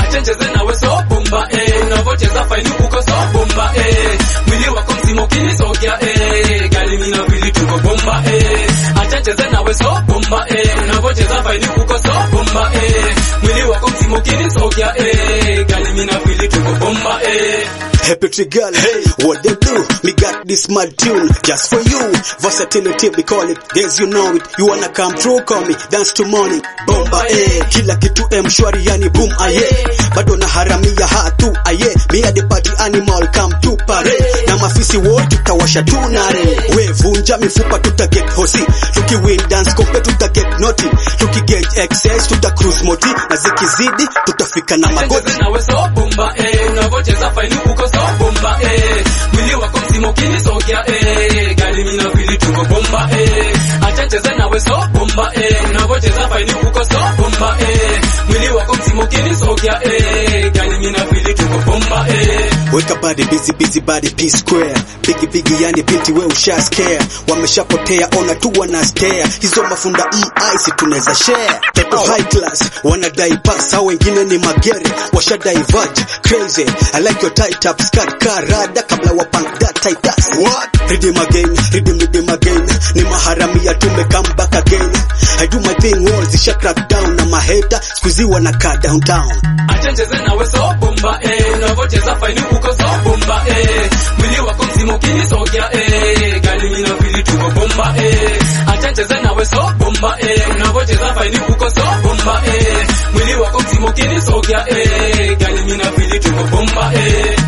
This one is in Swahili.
acha nicheze nawe so bomba eh unavocheza faini uko so bomba eh mwili wako mzima ukinisogea eh gali mimi na vili tuko bomba eh acha nicheze nawe so bomba eh unavocheza faini uko so bomba eh mwili wako mzima ukinisogea eh gali mimi na vili tuko bomba eh Happy tree girl, hey, what they do? Me got this mad tune just for you. Versatility, we call it. Guess you know it. You wanna come through, call me. Dance to morning. Bomba, eh. Kila kitu mshwari, yani boom, aye. Bado na haramia hatu, aye. Me at the party animal, come to parade. Na mafisi wote tutawasha tunare. We vunja mifupa, tuta get hosi. Tuki win dance kompe, tuta get naughty. Tuki get excess, tuta cruise moti. Na zikizidi, tutafika na magoti. Cheze nawe so bomba eh unavocheza faini uko so bomba eh mwili wako mzima ukinisogea eh gali mimi na vili tuko bomba eh acha cheze nawe so bomba eh unavocheza faini uko so bomba eh mwili wako mzima ukinisogea eh gali mimi na vili tuko bomba eh Weka body busy busy body P square Bigi bigi yani binti we usha scare Wameshapotea ona tu wana stare Hizo mafunda mm ice tunaweza share Toto high class wanadai pass Hao wengine ni magere washa diverge Crazy I like your tight up skirt karada kabla wa punk that tight ass What? Redeem again redeem redeem again Ni maharamia tume come back again I do my thing walls zisha crack down Na maheta squeezy wanakaa downtown acha nicheze nawe so bomba eh unavocheza faini uko so bomba eh mwili wako mzima ukinisogea eh gali mimi na vili tuko bomba eh acha nicheze nawe so bomba eh unavocheza faini uko so bomba eh mwili wako mzima ukinisogea eh gali mimi na vili tuko bomba eh